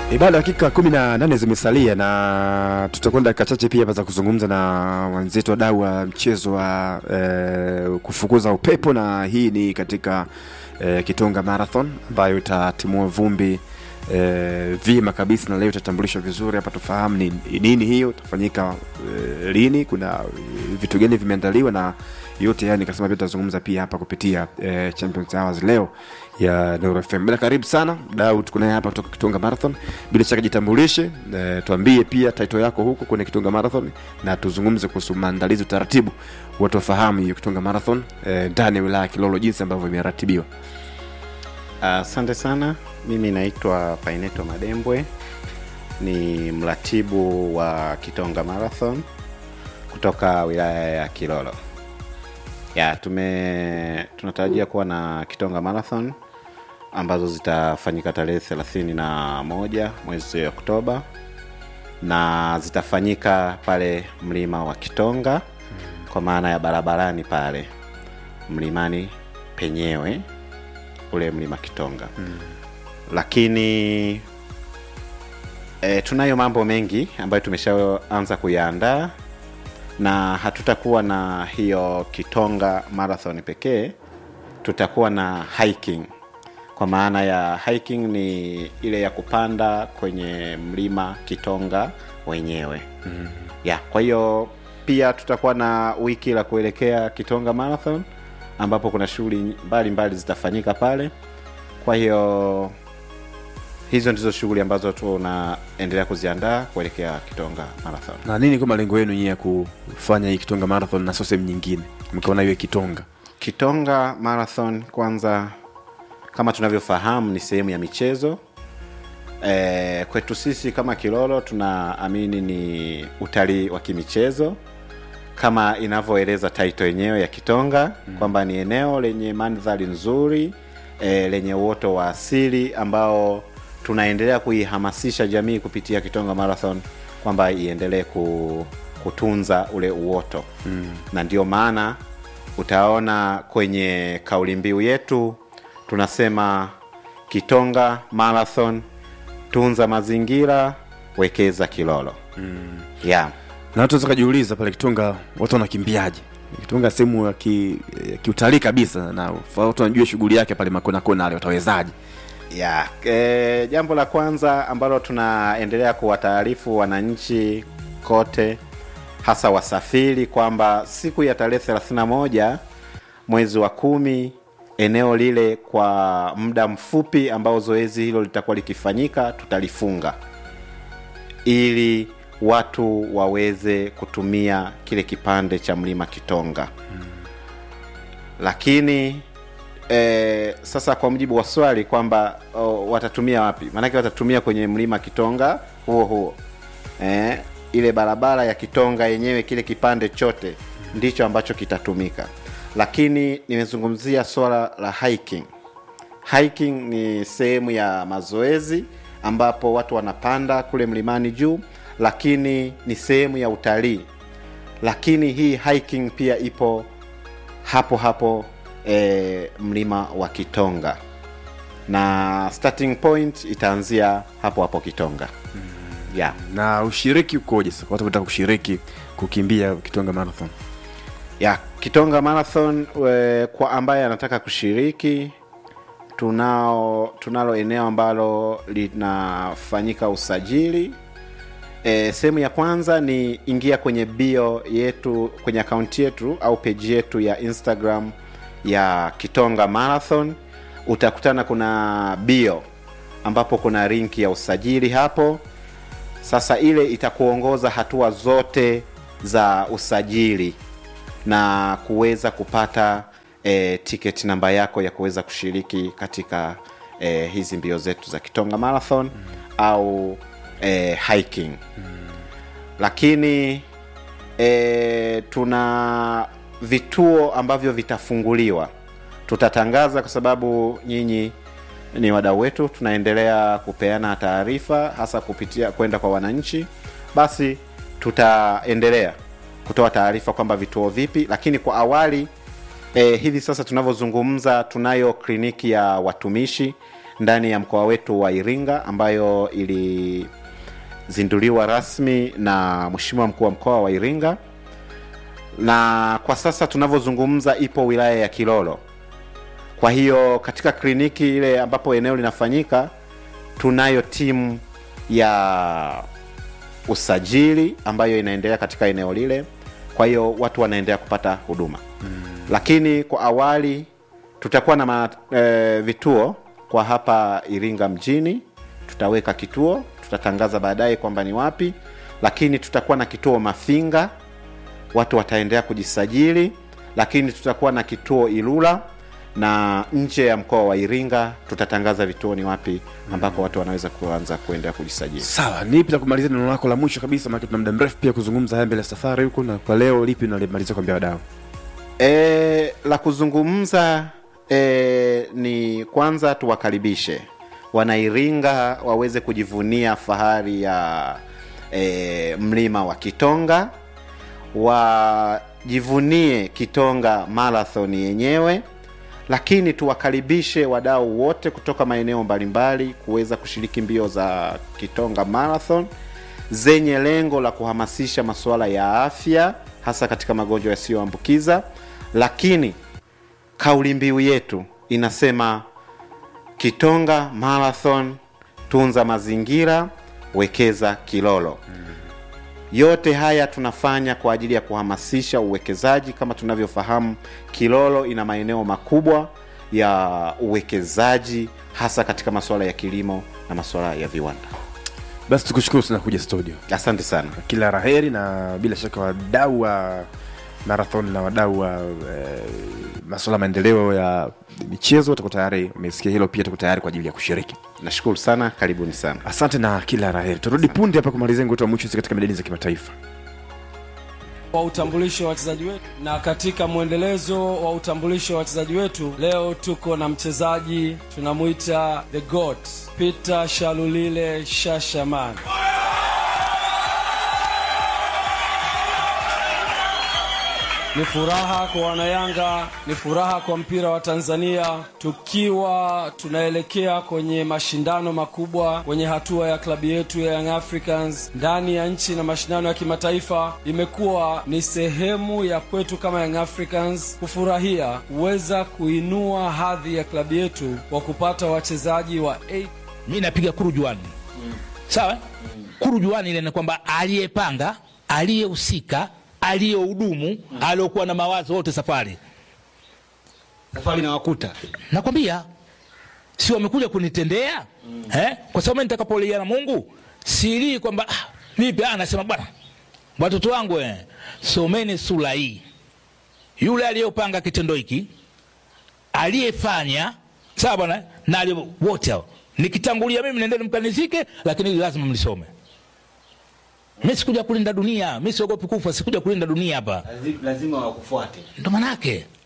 E, bado dakika kumi na nane zimesalia na tutakwenda dakika chache pia hapa za kuzungumza na wenzetu wadau wa mchezo wa eh, kufukuza upepo, na hii ni katika eh, Kitonga Marathon ambayo itatimua vumbi eh, vyema kabisa, na leo itatambulishwa vizuri hapa, tufahamu ni nini hiyo, itafanyika eh, lini, kuna eh, vitu gani vimeandaliwa na yote yani, nikasema pia tutazungumza pia hapa kupitia eh, Champions Hours leo ya Nuru FM. Bila karibu sana dau, tuko naye hapa kutoka Kitonga Marathon. Bila shaka jitambulishe, eh, tuambie pia title yako huko kwenye Kitonga Marathon na tuzungumze kuhusu maandalizi, utaratibu, watu wafahamu hiyo Kitonga Marathon eh, ndani ya wilaya ya Kilolo jinsi ambavyo imeratibiwa. Asante sana. Mimi naitwa Paineto Madembwe, ni mratibu wa Kitonga Marathon kutoka wilaya ya Kilolo. Ya, tume tunatarajia kuwa na Kitonga Marathon ambazo zitafanyika tarehe thelathini na moja mwezi Oktoba na zitafanyika pale mlima wa Kitonga kwa maana ya barabarani pale mlimani penyewe ule mlima Kitonga lakini e, tunayo mambo mengi ambayo tumeshaanza kuyaandaa na hatutakuwa na hiyo Kitonga Marathon pekee, tutakuwa na hiking. Kwa maana ya hiking ni ile ya kupanda kwenye mlima Kitonga wenyewe mm. ya kwa hiyo pia tutakuwa na wiki la kuelekea Kitonga Marathon ambapo kuna shughuli mbalimbali zitafanyika pale. Kwa hiyo hizo ndizo shughuli ambazo tunaendelea kuziandaa kuelekea Kitonga Marathon. Na nini kwa malengo yenu nyie ya kufanya hii Kitonga Marathon na sio sehemu nyingine, mkaona iwe Kitonga? Kitonga Marathon kwanza, kama tunavyofahamu, ni sehemu ya michezo. E, kwetu sisi kama Kilolo tunaamini ni utalii wa kimichezo kama inavyoeleza title yenyewe ya Kitonga mm. kwamba ni eneo lenye mandhari nzuri e, lenye uoto wa asili ambao tunaendelea kuihamasisha jamii kupitia Kitonga Marathon kwamba iendelee ku, kutunza ule uoto mm. na ndio maana utaona kwenye kauli mbiu yetu tunasema Kitonga Marathon, tunza mazingira, wekeza Kilolo mm. yeah. Na watu waweza kujiuliza pale Kitonga watu wanakimbiaje? Kitonga sehemu ya ki, ya kiutalii kabisa, na watu wanajua shughuli yake pale makona kona, wale watawezaje? ya e, jambo la kwanza ambalo tunaendelea kuwataarifu wananchi kote hasa wasafiri kwamba siku ya tarehe 31 mwezi wa kumi eneo lile kwa muda mfupi ambao zoezi hilo litakuwa likifanyika tutalifunga ili watu waweze kutumia kile kipande cha mlima Kitonga hmm. Lakini e, sasa kwa mujibu wa swali kwamba o, watatumia wapi? Maanake watatumia kwenye mlima Kitonga huo huo e, ile barabara ya Kitonga yenyewe, kile kipande chote ndicho ambacho kitatumika, lakini nimezungumzia swala la hiking. Hiking ni sehemu ya mazoezi ambapo watu wanapanda kule mlimani juu lakini ni sehemu ya utalii. Lakini hii hiking pia ipo hapo hapo e, mlima wa Kitonga na starting point itaanzia hapo hapo Kitonga mm. yeah. Na ushiriki ukoje sasa watu wanataka kushiriki kukimbia Kitonga Marathon? ya Kitonga Marathon we, kwa ambaye anataka kushiriki tunao tunalo eneo ambalo linafanyika usajili E, sehemu ya kwanza ni ingia kwenye bio yetu kwenye akaunti yetu au peji yetu ya Instagram ya Kitonga Marathon. Utakutana kuna bio ambapo kuna linki ya usajili hapo. Sasa ile itakuongoza hatua zote za usajili na kuweza kupata e, tiketi namba yako ya kuweza kushiriki katika e, hizi mbio zetu za Kitonga Marathon mm. au e, hiking hmm. Lakini e, tuna vituo ambavyo vitafunguliwa, tutatangaza kwa sababu nyinyi ni wadau wetu, tunaendelea kupeana taarifa hasa kupitia kwenda kwa wananchi, basi tutaendelea kutoa taarifa kwamba vituo vipi, lakini kwa awali e, hivi sasa tunavyozungumza tunayo kliniki ya watumishi ndani ya mkoa wetu wa Iringa ambayo ilizinduliwa rasmi na Mheshimiwa mkuu wa mkoa wa Iringa, na kwa sasa tunavyozungumza ipo wilaya ya Kilolo. Kwa hiyo katika kliniki ile ambapo eneo linafanyika, tunayo timu ya usajili ambayo inaendelea katika eneo lile. Kwa hiyo watu wanaendelea kupata huduma mm. Lakini kwa awali tutakuwa na ma, e, vituo kwa hapa Iringa mjini, tutaweka kituo, tutatangaza baadaye kwamba ni wapi, lakini tutakuwa na kituo Mafinga, watu wataendelea kujisajili, lakini tutakuwa na kituo Ilula na nje ya mkoa wa Iringa tutatangaza vituo ni wapi ambako watu wanaweza kuanza kuendelea kujisajili. Sawa, nipi la kumalizia neno lako la mwisho kabisa, maana tuna muda mrefu pia kuzungumza haya mbele ya safari huko, na kwa leo lipi nalimalizia kuambia wadau? E, la kuzungumza e, ni kwanza tuwakaribishe Wanairinga waweze kujivunia fahari ya e, mlima wa Kitonga, wajivunie Kitonga marathon yenyewe, lakini tuwakaribishe wadau wote kutoka maeneo mbalimbali kuweza kushiriki mbio za Kitonga marathon zenye lengo la kuhamasisha masuala ya afya hasa katika magonjwa yasiyoambukiza, lakini kauli mbiu yetu inasema Kitonga Marathon, tunza mazingira, wekeza Kilolo. Yote haya tunafanya kwa ajili ya kuhamasisha uwekezaji. Kama tunavyofahamu, Kilolo ina maeneo makubwa ya uwekezaji hasa katika masuala ya kilimo na masuala ya viwanda. Basi tukushukuru sana kuja studio, Asante sana. kila raheri, na bila shaka wadau wa marathon na wadau wa eh, masuala ya maendeleo ya michezo tuko tayari, umesikia hilo pia, tuko tayari kwa ajili ya kushiriki. Nashukuru sana, karibuni sana. Asante na kila raheri. Turudi punde hapa kumalizia ngwetu wa mwisho katika medani za kimataifa. wa utambulisho wa wachezaji wetu, na katika mwendelezo wa utambulisho wa wachezaji wetu, leo tuko na mchezaji tunamwita the goat Peter Shalulile Shashaman. Ni furaha kwa wanayanga, ni furaha kwa mpira wa Tanzania, tukiwa tunaelekea kwenye mashindano makubwa kwenye hatua ya klabu yetu ya Young Africans ndani ya nchi na mashindano ya kimataifa. Imekuwa ni sehemu ya kwetu kama Young Africans kufurahia kuweza kuinua hadhi ya klabu yetu kwa kupata wachezaji wa A mi napiga kurujuani sawa kurujuani ile ni kwamba aliyepanga aliyehusika aliyehudumu aliyokuwa na mawazo wote safari safari na wakuta nakwambia si wamekuja kunitendea eh? kwa sababu mimi nitakapolia na mungu silii kwamba ah, vipi ah, nasema bwana watoto wangu eh, someni sura hii yule aliyopanga kitendo hiki aliyefanya sawa bwana na aliye- wote hao nikitangulia mimi nendeni mkanizike lakini hili lazima mlisome mi sikuja kulinda dunia mi siogopi kufa sikuja kulinda dunia hapa lazima wakufuate ndo manake